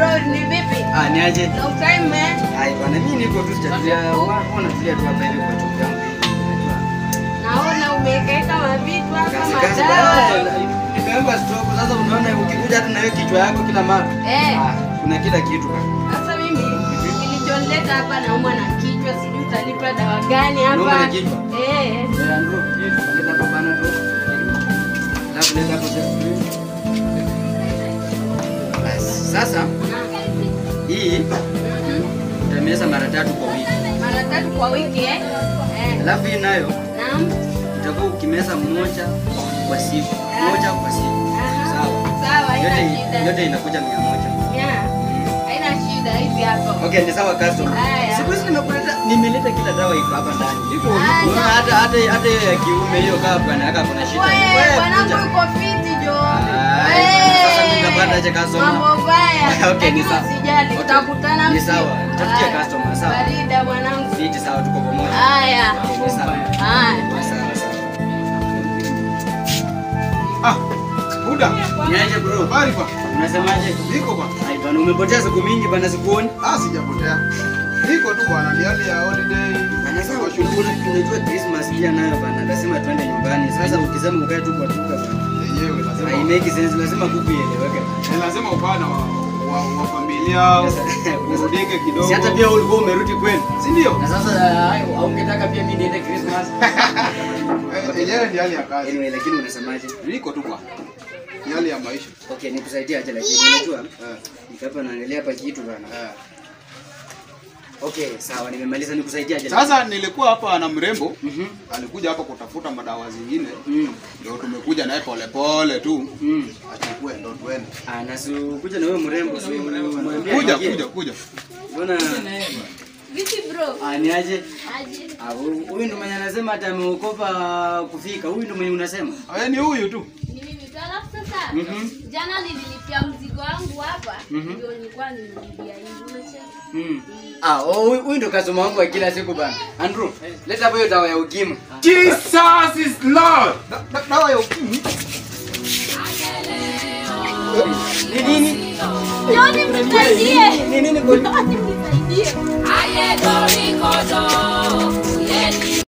bro, ni vipi? Ah, ni aje? Long time man. Ai bwana, mimi niko tu sijatulia. Wana tulia tu hapa hivi kwa chumba changu hivi. Naona umekaeka mavitu hapa Kazi kazi madawa. bwana. Nimeweka stock sasa unaona ukikuja hata na wewe kichwa yako kila mara. Eh. Ah, kuna kila kitu bwana. Sasa mimi kilichonileta hapa naumwa na kichwa, sijui utanipa dawa gani Unaumwa hapa. na kichwa? Eh. Eh, Andrew, leta hapa bana tu. Alafu leta hapo chakula. Basi, sasa hii utameza mara tatu kwa wiki. Mara tatu kwa wiki eh? Eh. Alafu hii nayo Naam. utakuwa ukimeza mmoja kwa siku. Moja kwa siku. Aha. Sawa. Sawa, haina Yote shida. yote inakuja mia moja. Yeah. Haina shida hizi hapa. Okay, ni sawa customer. Haya. Siku hizi nimekuleta nimeleta kila dawa iko hapa ndani. Iko Haya. unaona hata hata hata hiyo ya kiume hiyo kama bwana haka kuna shida. Wewe Wewe, bwanangu kuja. yuko fiti jo. Ai, Eh. sasa tutapata aje customer? Mambo baya. Okay, ni Lakini sawa. usijali, Okay. tutakutana Ni msi- sawa. Tutafikia Haya. customer, sawa. Barida mwanangu. Fiti sawa tuko pamoja. Haya. Okay, ni sawa. Haya. Sawa sawa. Ah, Buda. Niaje bro? Habari ba? Unasemaje? Niko ba? Ai bwana umepotea siku mingi bwana sikuoni. Ah, sijapotea. Niko tu bwana, ni hali ya holiday. Anasema Niko shughuli. unajua Christmas pia nayo bwana lazima tuende nyumbani. Sasa ukisema ukae tu kwa duka bwana. Yenyewe lazima. Haimeki sense lazima kuku ieleweke. Ni lazima upana wa, wa, wa familia urudike kidogo. Si hata pia ulikuwa umerudi kwenu. si ndio? Na sasa uh, haungetaka pia mimi niende Christmas. Eh, Yenyewe ni hali ya kazi. Anyway, lakini unasemaje? Niko tu bwana. Ni hali ya maisha. Okay, nikusaidia aje lakini unajua Eh, niko hapa naangalia hapa kitu bana. eh. Okay, sawa nimemaliza nikusaidia aje. Sasa nilikuwa hapa na mrembo Mhm. alikuja hapa kutafuta madawa zingine, Mm. ndio tumekuja naye polepole tu Mm. achukue ndo tuende. Ah, na si kuja na wewe mrembo si mwambie Kuja aingie. kuja kuja. Mbona Vipi bro? ah, ni aje? Aje. Ah, huyu huyu ndo mwenye anasema hata ameokopa kufika. Huyu ndo mwenye unasema. Wewe ni huyu tu. Ni mimi tu. Alafu sasa Mhm. jana nililipia mzigo wangu hapa Mhm. ndio nilikuwa nimelipia hivi unacheka. Mm. Ah, oh, huyu huyu ndo customer wangu wa kila siku bana. Andrew, leta hapo hiyo dawa ya ukimwi. Jesus is Lord. Da- da- Dawa ya ukimwi. Ni nini? Njoni mnisaidie. Ni nini kwa Njoni mnisaidie. ayé dorí kodò